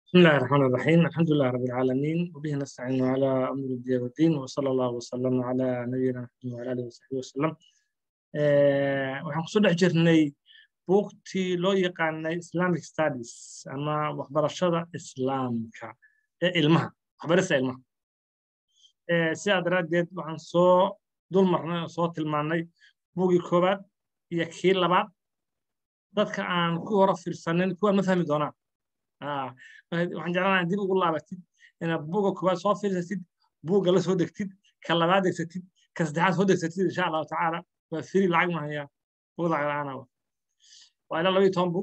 بسم الله الرحمن الرحيم الحمد لله رب العالمين وبه نستعين على أمر الدين والدين وصلى الله وسلم على نبينا محمد وعلى آله وصحبه وسلم waxaan kusoo dhex jirnay buugtii loo yaqaanay islamic studies ama waxbarashada islaamka ee ilmaha waxbarista ilmaha sidaa daraaddeed waxaan soo dul marnay oo soo tilmaannay buugii koowaad iyo kii labaad dadka aan ku hore fiirsanin kuwaan ma fahmi doonaan waxaan jeclanahay dib ugu laabatid inaad buugga koowaad soo fiirsatid buugga la soo degtid ka labaad degsatid ka saddexaad soo degsatid insha allahu tacaala waa firi lacag mahaya buug lacag la'aana waa ilaa labayo toban bug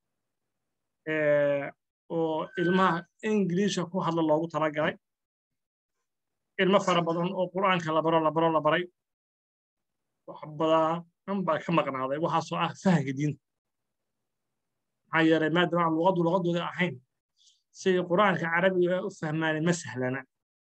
oo ilmaha ingiliisha ku hadla loogu talagalay ilmo fara badan oo qur'aanka la baro la baro la baray wax badan baa ka maqnaaday waxaasoo ah fahanka diinta maxaa yeelay maadaama aan luqaddu luqadooda ahayn siday qur'aanka carabiga u fahmaanay ma sahlana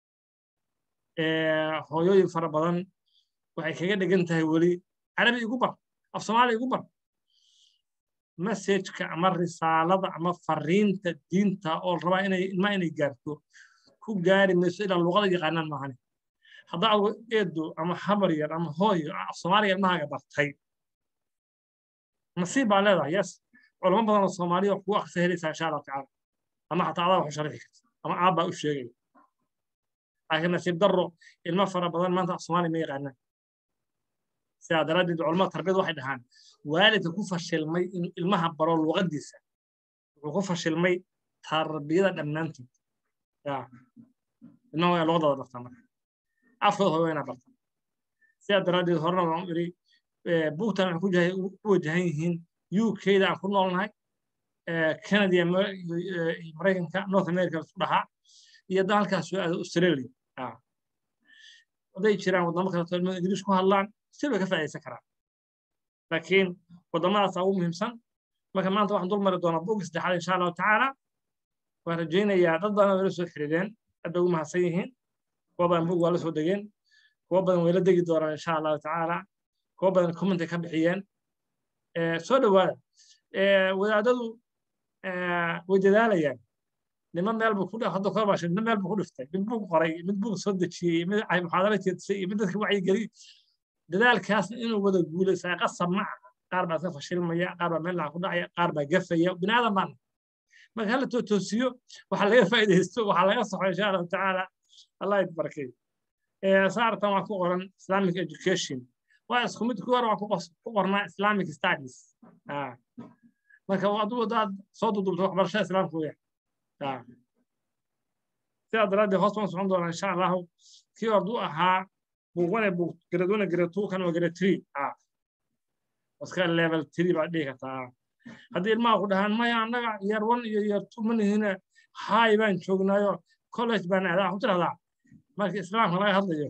hooyooyin fara badan waxay kaga dhigan tahay weli carabi igu bar af soomaali igu bar messajka ama risaalada ama fariinta diinta oo rabaa inay ilmaa inay gaarto ku gaari mayso ilaa luqada yaqaanaan maahane haddaa adgu eedo ama habar yar ama hooyo af soomaaliga ilmahaaga bartay nasiib baa leedahay yes culamo badan oo soomaaliya kugu akrisa helaysaa insha allahu tacaala ama xataa adaa wax u sharixi karta ama aabbaa u sheegaya laakiin nasiib darro ilmo fara badan maanta af soomaaliya ma yaqaanaan sidaa daraaddeed culamada tarbiyada waxay dhahaan waalidka ku fashilmay inuu ilmaha baro luqadiisa wuxuu ku fashilmay tarbiyada dhammaanteed ilmaha waa luqadooda bartaa marka afkooda hooy waa inaa bartaa sidaa daraaddeed horena waan iri buugtan waxay ku wajahan yihiin UK-da aan ku noolnahay Canada iyo Maraykanka North America isku dhahaa iyo dalkaas soo aado Australia hadday jiraan waddamo kale oo ilmada Ingiriis ku hadlaan si bay ka faa'iidaysan karaan laakiin waddamadaas ugu muhiimsan marka maanta waxaan dul mari doonaa buugga saddexaad insha allahu tacaala waan rajaynayaa dad badan way la soo xiriireen aad ugu mahadsan yihiin kuwa badan buug waa la soo degeen kuwa badan way la degi doonaan insha allahu tacaala kuwa badan commentay ka bixiyeen soo dhowaada wadaadadu way dadaalayaan niman meel buu ku hadda kor baashay niman meel buu ku dhiftay mid buug qoray mid buug soo dejiyey mid muxaadaro jeedisay iyo mid dadka wacyigeliy dadaalkaasna inuu wada guulaysaa qasab ma aha qaar baa iska fashilmaya qaar baa meel laca ku dhacaya qaar baa gafaya bini aadan baana marka hala toosiyo waxaa laga faa'iidaysto waxaa laga saxo insha allahu tacaala allah idbarkay saartan waa ku qoran islamic education waa isku mid kuwar waa ku qornaa islamic studies marka aduu hadaad soo dudubto waxbarashada islaamka weya sidaa daraaddeed hoos baan socon doonaa insha allahu kii orduu ahaa buugwane buug gradone grade two kan waa grade three iska level three baad dhihi kartaa haddii ilmaha ku dhahaan maya annaga year one iyo year two ma nihine high baan joognaayo college baan aadaa waxu tirahdaa marka islaamka laga hadlayo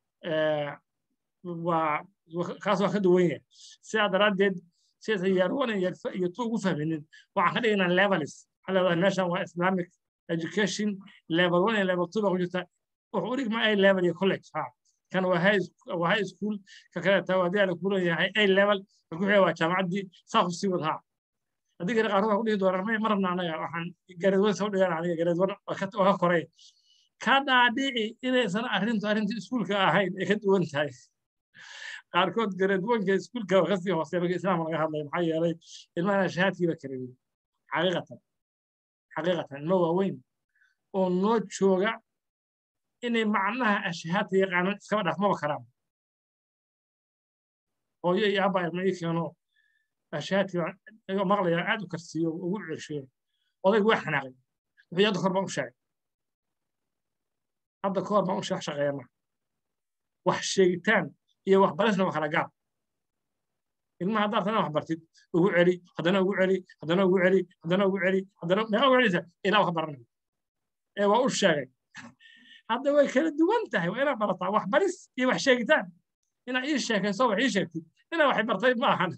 waa kaas waa ka duwan yahay sidaa daraaddeed sidaas year one iyo two ugu fahminin waxaan ka dhigaynaa levels waxaa leedahay meeshan waa islamic education level one iyo level two baa ku jirta wuxuu u dhigma a level iyo college ha kan waa high school ka kaleeta waa haddii ala kulan yahay a level ka ku xiga waa jaamacaddii saa ku sii wadhaa haddii kale qaar waxaa ku dhihi doonaa may ma rabna anaga waxaan gareedwan soo dhigaan aniga gareedwan oo ka koray ka dhaadhici inaysan arrintu arrintii iskuulka ahayn ay ka duwan tahay qaarkood gareedwanka iskuulka waa kasii hooseeya marka islaamka laga hadlayo maxaa yeelay ilmahana shahaadkiiba kareeyey xaqiiqatan xaqiiqatan ilmo waaweyn oo noo jooga inay macnaha ashahaadka yaqaanaan iskaba dhaaf maba karaan hooyo iyo aabba ilma ii keeno ashahaadkii maqlaya aad u karsiiyo ugu ceshiyo odaygu waa xanaaqay wuxuu hadda kor baan u sheegay hadda kahor baan u sheex shaqeeya ma wax sheegitaan iyo waxbarisna waa kala gaar ilmaha haddaad tana wax bartid ugu celi haddana ugu celi haddana ugu celi haddana ugu celi haddana meeqa ugu celisa ilaa wax baranay ee waa u sheegay hadda way kala duwan tahay waa inaad barataa wax baris iyo wax sheegitaan inaad ii sheekayso wax ii sheegtid inaad wax bartay ma ahan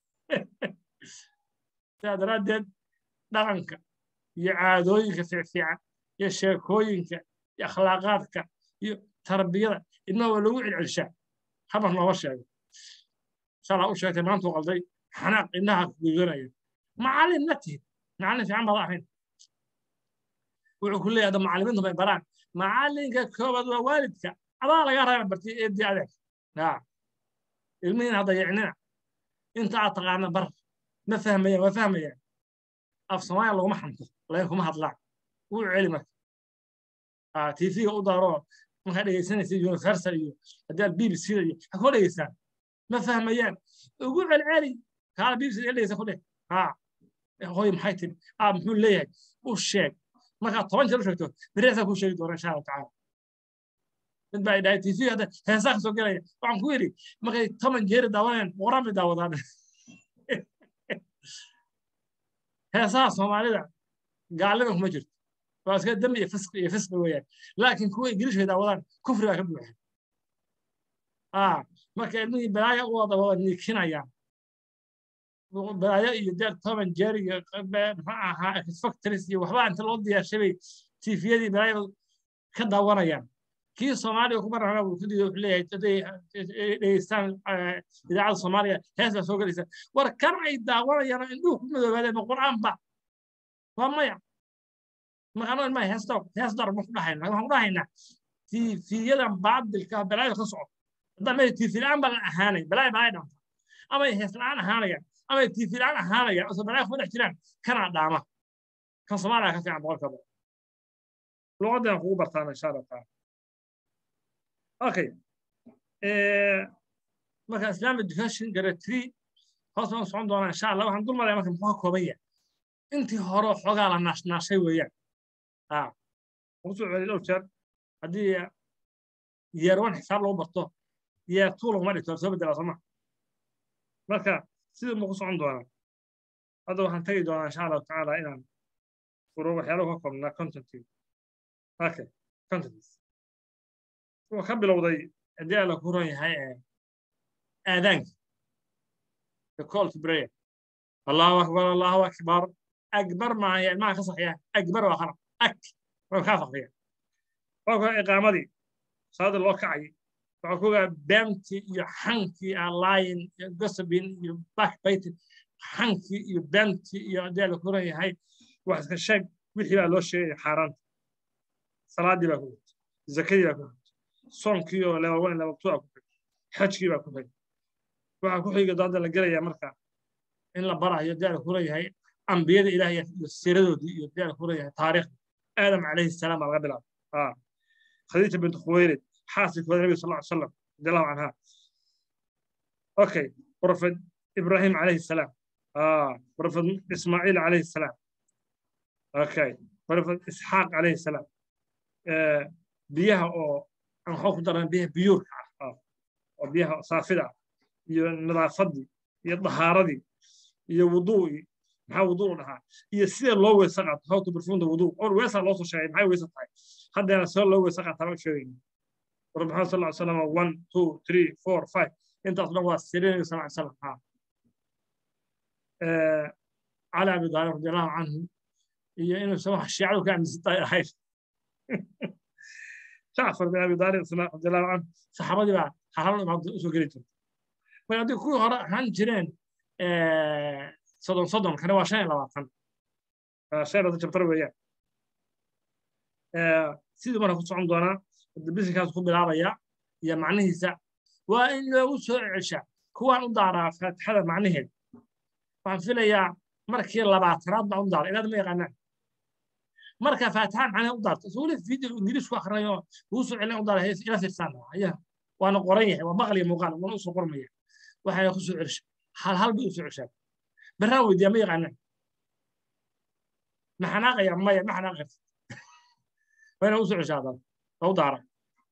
sidaa daraaddeed dhaqanka iyo caadooyinka fiicfiican iyo sheekooyinka iyo akhlaaqaadka iyo tarbiyada ilmaha waa lagu celcelshaa habar nooma sheego shalaa u sheegtay maantuu qalday xanaaq indhaha gudanaya macallin ma tihid macallin fiican baad ahayn wuxuu ku leeyahay macallimiintu bay baraan macallinka koobaad waa waalidka adaa laga raba bartay eedii adeeg ilmihiin hadda yicnina inta aad taqaana bar ma fahmayaan waa fahmayaan af soomaaliya laguma xanto lakin kuma hadlaan wuu celi marka tv-ga u daaro markaa dhegaysanaysa universal iyo haddii aad bbc da iyo ha koo dhegaystaan ma fahmayaan ugu celceli kaala bbc da dhegaysa ku dheh hooy maxay tiri aa muxuu leeyahay u sheeg markaad toban jeer u sheegto beriasaa kuu sheegi doona insha allahu tacaala mid baa idhahay tv hadda heesaa ka soo gelaya waxaan ku yidhi markay toban jeeri daawanayaan qoraan bay daawadaan heesaha soomaalida gaalnima kuma jirto waa iska dembi iyo fisqi iyo fisqi weeyaan laakiin kuwa ingiliish bay daawadaan kufri baa ka buuxa marka ilmihii balaaya u wada wada niikinayaan balaayo iyo deer toban jeer iyo muxuu ahaa factories iyo waxba inta loo diyaarshay bay tifiyadii balaaya ka daawanayaan kii soomaaliya ku marana uu ku diiday wuxuu leeyahay haday dhegeystaan idaacadda soomaaliya hees baa soo gelaysa war kan ay daawanayaan indhuhu ku madoobaadeen ma qur'aanba waa maya markaanoo ilmaha heesta hees dar ma ku dhahaynaa waxaan ku dhahaynaa tiifiyadan baadilka balaaya ka soco haddaan meel tiifi la'aan baa la ahaanay balaaya balaaya dhanta ama ay hees la'aan ahaanayaan ama ay tiifi la'aan ahaanayaan oo balaaya kuma dhex jiraan kanaa dhaama kan soomaaliya ka fiican boqolka boqol luqadan kugu bartaan insha allah taala okay marka islamic education grade three hoos baan socon doonaa insha allah waxaan dul maraya marka muxuu ka kooban yahay intii hore xoogaa la naashnaashay weeyaan ugu soo celiy dhowr jeer haddii year one xisaab lagu barto year two laguma dhigto soo bedela sooma marka sidii muku socon doonaa hadda waxaan tegi doonaa insha allahu tacaala inaan furo waxyaalo ka koobnaa contentii okay contents wuxuu ka bilowday haddii alla ku ron yahay aadaanka the call to prayer allahu akbar allahu akbar akbar maaha ilmaha ka saxya akbar waa khalaq ak waa kaa faqriya waa kuwa iqaamadii salaada loo kacay waxaa ku ogaa beemtii iyo xankii alaayin iyo gosabin iyo backbiting xankii iyo beemtii iyo haddii alla ku ron yahay wax iska sheeg wixii baa loo sheegaya xaaraanta salaadii baa ku jirta zakadii baa ku jirta soonkii oo level one level two aa ku xig xajkii baa ku xig waxaa ku xiga doonta la gelaya marka in la barayo daal ku leeyahay ambiyada ilaahay iyo siiradoodii iyo daal ku leeyahay taariikhda aadam calayhi salaam baa laga bilaabay khadiija bint khuwaylid xaasikooda nabiga sal ly salam radiallahu canha okay prophet ibrahim calayhi salaam prophet ismaaciil calayhi salaam okay prophet isxaaq calayhi salaam biyaha oo aan waxaa ku daran biyaha biyuurka ah oo biyaha saafida ah iyo nadaafadii iyo dahaaradii iyo wuduu'ii maxaa wuduu dhahaa iyo sida loo weysa qaato how to perform the wuduu or weesaa loo soo sheegay maxay weysa tahay haddeena sida loo weysa qaataa baan sheegayna rasul maxamed sal ly salam one two three four five intaas dhan waa sirinayo sal ly salam ha cali abi daalib radiallahu canhu iyo inuusan wax shiicadu ka aaminsan tahay ahayd jacfar bin abi daalib radiallahu canhu saxaabadii baa halal imaado usoo geli jirta marka haddii kuwii hore ahaan jireen soddon soddon kana waa shan iyo labaatan shan iyo labaatan jabtar weeyaan sidii marka ku socon doonaa bisinkaas ku bilaabaya iyo macnihiisa waa in loogu soo cesha kuwaan u daaraa faatixada macnaheeda waxaan filayaa markii labaatanaad baan u daara ilaad ma yaqaanaan marka faatixada macnaheeda u daarta isuu video ingiriis ku akrinayo ugu soo celin u daara ila fiirsaan ayaa waana qoran yahay waa maqal iyo muuqaal waana usoo qormaya waxayna ku soo celsha hal hal bay u soo ceshaan baraan weydiiya ma yaqaanaan ma xanaaqaya maya ma xanaaqaysa wayna u soo ceshaadan waa u daara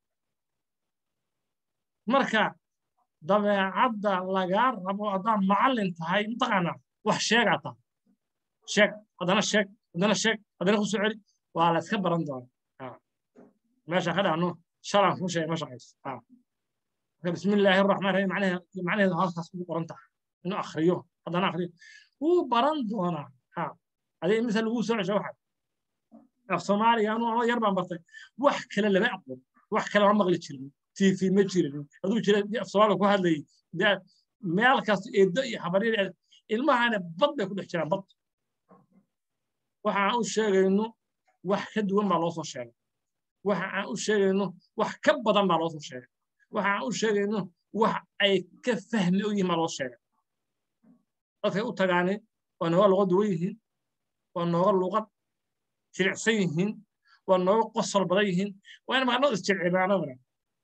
marka dabeecadda lagaa rabo haddaad macallin tahay mataqaanaa wax sheegaa tahay sheeg haddana sheeg haddana sheeg haddana ku soo celi waa la iska baran doona meesha ka dhacno shalan kuu sheegay ma shaqayso بسم الله الرحمن الرحيم معناها معناها هاس هاس قرنتا انه اخريو هذا انا اخريو هو برندونا ها هذه مثل هو سوى واحد اخ صومالي انا يربع برتي wax kale lama aqoon wax kale ma maqli jirin tv ma jirin aduu jira af soomaali ku hadlay meel kaas eedo iyo xabariir ilmahana bad bay ku dhex jiraan bad waxaan u sheegayno wax ka duwan baa loo soo sheegay waxa aan u sheegayno wax ka badan baa loo soo sheegay waxa aan u sheegayno wax ay ka fahmi u yihiin baa loo sheegay dadkay u tagaani waa nooga luqad duwan yihiin waa nooga luqad jilicsan yihiin waa nooga qosol badan yihiin waa in maqanoo isjilcibaanadana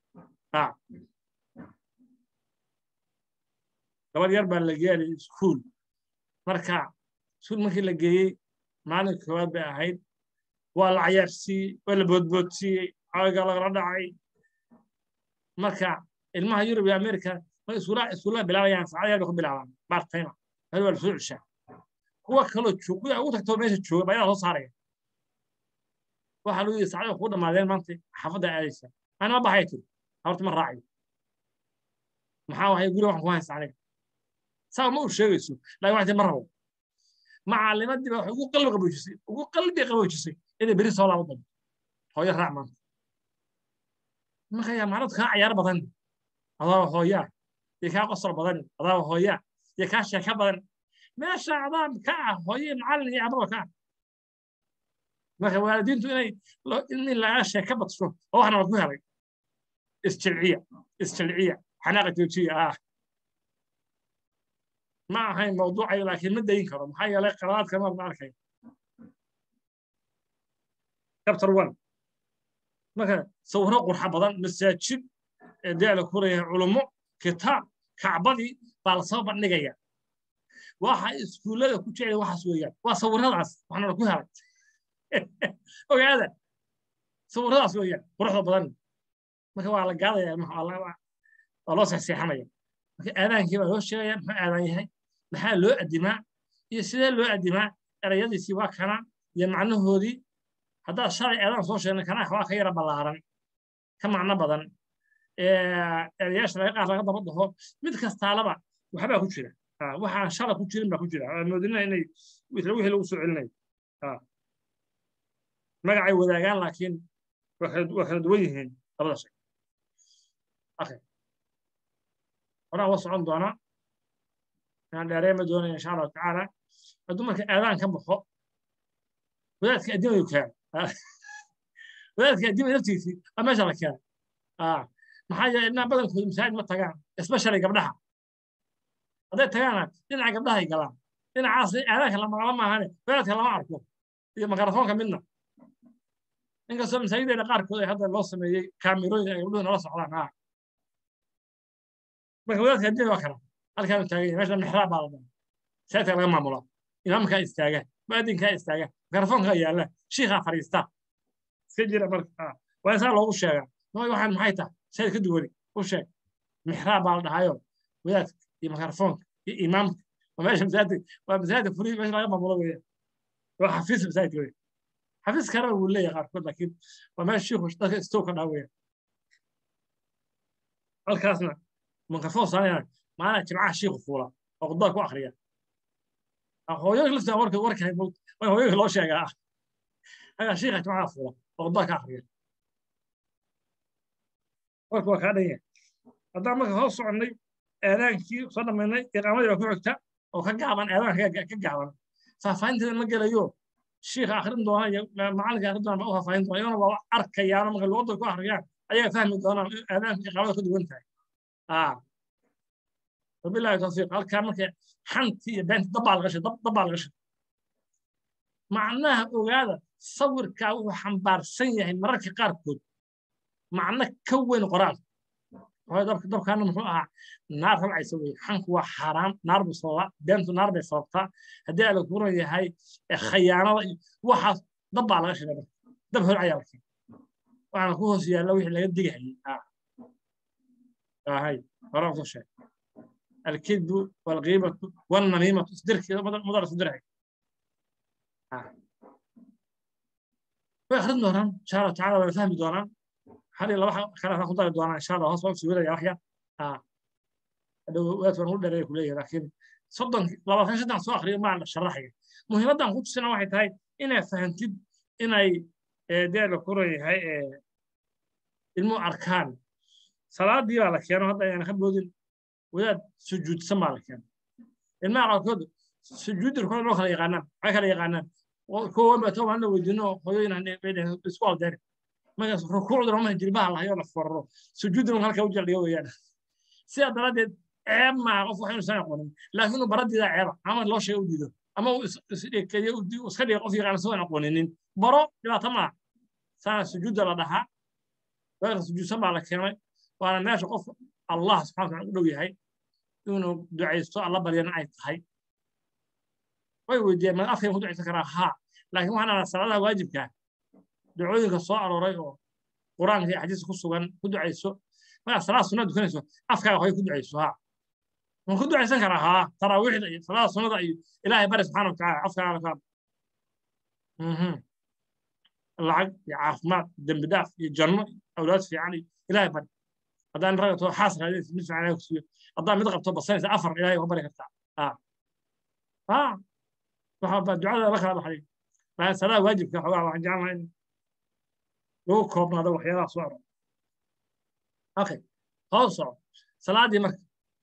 gabadh yar baa la geeyay iskuul marka iskuul markii la geeyey maalin koowaad bay ahayd waa la cayaarsiiyey waa la boodboodsiiyey caawiga lagala dhacay marka ilmaha yurub iyo amerika iskuullaha bilaabayaan saacad yar bay ku bilaabaan bartayma hal waa la soo ceshaa kuwa kaloo joog kuwa ugu tagtoo meesha jooga baa idaa soo saaraya waxaa lagu yidhi saacada kuu dhammaadeen maanta xaafadda aadaysa anima baxaya tiri horta ma raacayo maxaa wahay guriga waxaan ku haysta aniga saa ma u sheegayso laakiin waxay ma rabo macallimadii baa waxay ugu qalbi qaboojisay ugu qalbi qaboojisay inay beri soo laabo doonto hooyo raac maanta marka yaa macnadu kaa cayaar badan adaaba hooyaa iyo kaa qosol badan adaaba hooyaa iyo kaa sheeka badan meesha adaab ka ah hooye macallin iyo ababa ka ah marka waalidiintu inay in laga sheeka badsho oo waxna waad ku helay isjilciya isjilciya xanaaqa joojiya ah ma ahayn mawduucayo laakiin ma dayin karo maxaa yeelay qalaadka mar ma arkay chapter one marka sawiro qurxa badan masaajid dee la kuraya culummo kitaab kacbadii baa lasoo bandhigaya waxa iskuullada ku jecel waxaas weeyaan waa sawiradaas waxna ku helay ogaada sawiradaas weeyaan quruxda badan marka waa la gaadaya waa loo sexseexanaya marka aadaankii baa loo sheegaya muxuu aadaan yahay maxaa loo adimaa iyo sidee loo adimaa erayadiisii waa kana iyo macnahoodii haddaad shalay aadaan soo sheegnay kana waa ka yara ballaaran ka macno badan erayaasha laga qaar laga daba dhaho mid kastaalaba waxbaa ku jira waxaan shala ku jirin baa ku jira moodina inay wixii lagu soo celinayo magacay wadaagaan laakiin waa kala duwan yihiin labada shay horaan wa socon doonaa inaan dheereema doonaya insha allahu tacaala hadduu marka aadaan ka baxo wadaadka addimayu keena wadaadka addimay naftiisii waa meesha la keena maxaa yeelay ilmaha badankooda masaajid ma tagaan especially gabdhaha hadday tagaana dhinaca gabdhahay galaan dhinacaas aadaanka lama maahane wadaadka lama arko iyo makarafoonka midna inkastoo masaajideena qaarkood ay hadda loo sameeyey kaamirooyin ay gabdhuhu nala socdaan marka wadaadka addimay waa kana halkaanu taagan yahay meesha mixraab baa la dhaha saadka laga maamulaa imaamkaa istaaga mu'adinkaa istaaga mikrofoonkaa yaalla shiikhaa fadhiista iska jira marka waa isaa loogu sheegaa nooy waxaan maxay tahay sayd ka duwani u sheeg mixraab baa la dhahayo wadaadka iyo mikrofoonka iyo imaamka waa meesha masaajid waa masaajid furi meesha laga maamulo weeyaan waa xafiis masaajidka weeyaan xafiis kalena wuu leeyahay qaarkood laakiin waa meesha shiikhu dadka istow ka dhaha weeyaan halkaasna mikrofoon saanayaan maana jimcaha shiikhu fuula oo khudbada ku akriya hooyooyinka laftaa warka warka waa hooyooyinka loo sheegaa ah ayaa shiikha jimcaha fuula oo khudbada ka akriya warka waa kaa dhan yahay haddaan marka hoos soconnay aadaankii soo dhammaynay iqaamadii baa ku xigta oo ka gaaban aadaanka ka gaaban faahfaahinteeda ma gelayo shiikha akrin doona iyo macalinka akrin doona baa u faahfaahin doona iyagona waa arkayaano marka luqadda ku akriyaan ayaga fahmi doonaan aadaanka iqaamada ka duwan tahay وبالله التوفيق هل كان مركي حنتي بنت ضبع الغش ضبع الغش معناها وهذا صور كاو حنبار سنة مركي قاركود معناه كون قرآن هذا ضبط ضبط كان مفروض نار طلع يسوي حنك هو حرام نار بصلاة بنت نار بصلاة هدي على الكورة هاي خيانة واحد ضبع الغش ده ضبط العيال وأنا كوهس يا لو يحلى يدي آه آه هاي ورا شيء الكذب والغيبة والنميمة تصدرك مضر صدرك ويخرج دوران إن شاء الله تعالى ويفهم دوران هذه الله واحد خلاص ناخذ دوران إن شاء الله هصوب سوينا يا أخي آه لو وقت ونقول ده كلية لكن صدق لو كان شدنا سو آخر ما شرحه مهمة ده نقول سنة واحد هاي إن فهمتد إن أي ده الكورة هاي المو أركان صلاة دي على كيانو هذا يعني خبودين wadaad sujuudsan baa la keenay ilmaha qaarkood sujuudda rukun loo kala yaqaanaan waxay kala yaqaanaan kowan baa toban na weydiino hooyooyin isku aldeeri markaas rukuucda roma jilbaha lahayo la forro sujuudna halka u jaldhigo weeyaan sidaa daraaddeed ceeb maa qof wax inuusan aqoonin laakiin uu baradiida ceeba ama loo sheega u diido ama uu iska dhiga qof yaqaan isagoon aqooninin baro dhibaato maa saana sujuudda la dhahaa weerka sujuudsan baa la keenay waana meesha qof allah subxana wataala u dhow yahay inuu ducaysto alla baryana ay tahay way weydiiyeen ma afkay ku ducaysan karaa haa laakiin waxaan ahaa salaadaha waajibkaa ducooyinka soo arooray oo qur-aanka iyo xadiiska ku sugan ku ducayso markaa salaad sunna dukanayso afkaaga hoy ku ducayso haa waan ku ducaysan karaa haa taraawiixda iyo salaada sunnada iyo ilaahay bari subxaana watacaala afkaaga kaa lacag iyo caafimaad dembi dhaaf iyo janno awlaad fiican iyo ilaahay bari haddaan ragato xaas raadinaysa mid fiican ku siiyo haddaan mid qabto basanaysa afar ilaahay waa bari kartaa haa haa waxa baa ducada la kala baxday laakiin salaada waajibka xogaa waxaan jeclahay in lagu koobnaado waxyaalaha soo aror okay hoos soco salaadii marka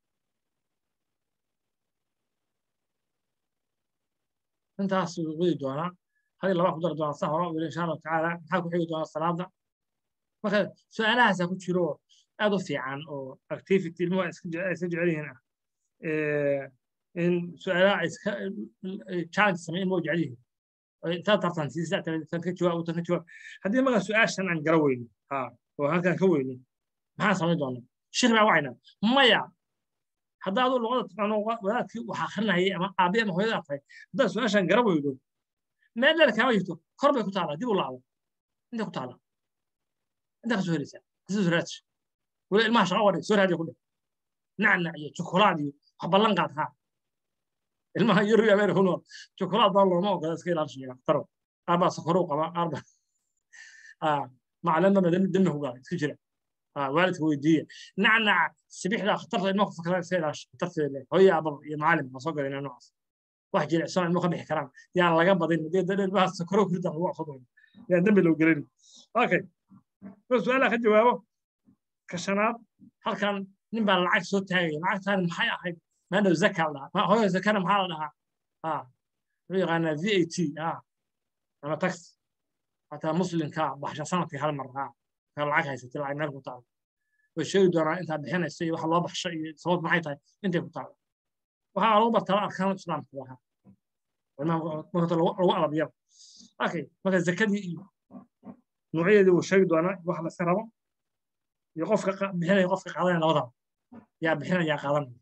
intaas wadi doonaa hadii laba ku dari doonaa sa hore wili insha allahu tacaala maxaa ku xigi doonaa salaada marka su-aalahaasaa ku jiro aad u fiican oo activity ilmuhu ay iska jecel yihiin ah in su-aalaha ay iska challenge sameyn ilmuhu jecel yihiin intaad tartan siisa tan ka jawaab tan ka jawaab haddii marka su-aashan aan gara weynin ha oo halkan ka weynin maxaan samayn doonaa sheekh baa wacaynaa maya haddaa aduu luqada taqaano wadaadkii wax akrinayay ama aabi ama hooyada tahay haddaad su-aashan gara weydo meel dheer kaama jirto kor bay ku taalaa dib u laacdo intay ku taalaa intaa ka soo helaysaa kasoo raadsi weli ilmaha shaqa wadhay soo raadiya ku dheh nacnac iyo jokolaad iyo wax ballan qaad haa ilmaha yurub iyo ameerika ku nool jokolaad baa looma ogola iska ilaalishiya dhaktaro qaar baa sokoruu qaba qaar baa macalin baa demi ku galay iska jira waalidka weydiiya nacnaca sibixda khatarta ilmaha ku fakra iska ilaashi khatarteeda hooyo ababa iyo macalin baa soo galayna noocaas wax jilicsan ilmuhu ka bixi karaan yaan laga badin dee ilmaha sokoruu kurida lagu aqso doono yaan dembi loo gelin okay su-aalaha ka jawaabo ka shanaad halkan nin baa lacag soo taagaya lacagtaani maxay ahayd maadhow zaka la dhahaa hooyo zakana maxaa la dhahaa ha wuxuu yaqaanaa v a t ha ama tax hataa muslimka baxsha sanadkii hal mar ha ka lacag haysatay lacag meel ku taalo way sheegi doonaa intaa bixinaysa iyo waxa loo baxsho iyo sabab maxay tahay intay ku taalo waxaa lagu bartaa arkaan islaamka waxa marka lagu alabiyo okay marka zakadii iyo nuucyadeedii wuu sheegi doonaa wax la iska rabo iyo qofka bixinaya qofka qaadanaya labadaba yaa bixinaya yaa qaadanaya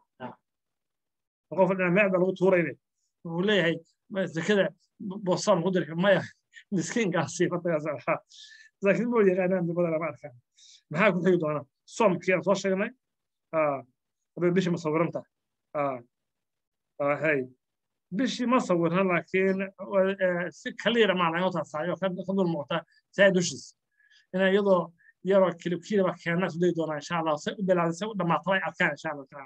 qof dhinac meel baa lagu tuurayne wuxuu leeyahay zakada boosaan ku dirka maya miskiinkaasi fatagaas laakiin moo yaqaanaan dibada lama arkaan maxaa ku xigi doonaa soomkii aan soo sheegnay hadday bishii ma sawiranta hay bishii ma sawirna laakiin si kaliira maa laga taasaayo ka dul muuqata saa dushiis ina iyadoo yaroo kilibkiilaba keenna su dayi doonaa insha allah say u bilaawday say u dhammaata way arkaan insha allah taala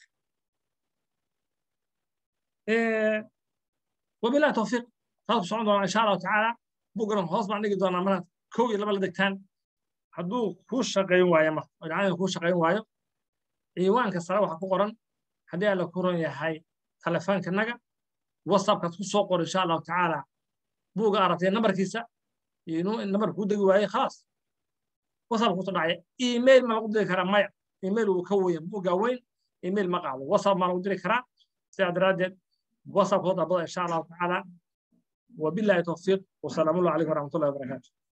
wabilahi tawfiiq taas ku socon doonaa insha allahu tacaala bugaran hoos baan dhigi doonaa mana kow iyo laba la degtaan hadduu kuu shaqayn waayo ma dhacdada kuu shaqayn waayo ciwaanka sare waxa ku qoran haddii alla ku ron yahay telefoonkanaga whatsappkaad ku soo qor insha allahu tacaala buuga aragtay nambarkiisa iyo inuu nambar kuu degi waaye khalaas whatsapp kusoo dhacaya email ma lagu diri karaa maya email wuu ka weyn buuga weyn email ma qaado whatsapp ma lagu diri karaa sidaa daraaddeed whatsapp koo dabada insha allahu tacaala وبالله التوفيق والسلام عليكم ورحمه الله وبركاته